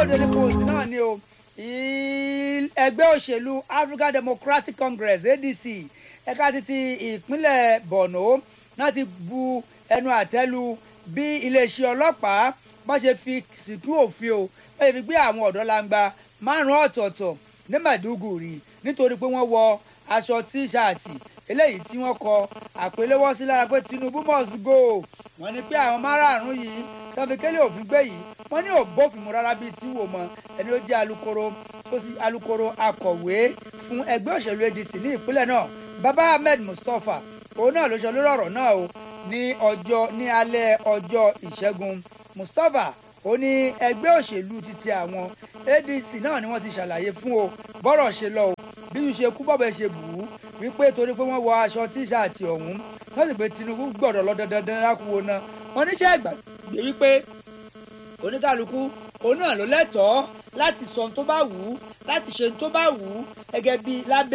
ìwé òde ní post náà ni o ẹgbẹ́ òṣèlú African Democratic Congress ADC ẹ̀ka títí ìpínlẹ̀ Borno náà ti bu ẹnu àtẹ́lu bí iléeṣẹ́ ọlọ́pàá bá ṣe fi sìnkú òfin o bá ṣe fi gbé àwọn ọ̀dọ́ langba márùn-ún ọ̀tọ̀ọ̀tọ̀ ní Maiduguri nítorí pé wọ́n wọ aṣọ tíṣààtì eléyìí tí wọ́n kọ àpélẹ́wọ́ sí lára pé Tinubu must go wọ́n ní pé àwọn márààrún yìí tọ́fi kélé òfin gbé yìí wọ́n ní ò bófin mu rárá bíi tí wò mọ́ ẹni ó jẹ́ alukoro tó sì alukoro akọ̀wé fún ẹgbẹ́ òṣèlú ADC ní ìpínlẹ̀ náà Baba Ahmed Mustapha òun náà ló ṣe olórí ọ̀rọ̀ náà o ní ọjọ́ ní alẹ́ ọjọ́ ìṣẹ́gun Mustapha ó ní ẹgbẹ́ òṣèlú títí àwọn ADC náà ni wọ́n ti ṣàlàyé fún o bọ́rọ̀ ṣe lọ o bí yóò ṣe kú bọ́bẹ̀ ṣe bù ú wípé torí pé wọ́n wọ aṣọ tíṣààtì ọ̀hún wọ́n sì pé Tinubu gbọ́dọ̀ lọ dandan lákùú náà wọ́n níṣẹ́ ìgbàgbé wípé oníkàlùkù òun náà ló lẹ́tọ̀ọ́ láti sọ ohun tó bá wù ú láti ṣe ohun tó bá wù ú gẹ́gẹ́ bí lábẹ́.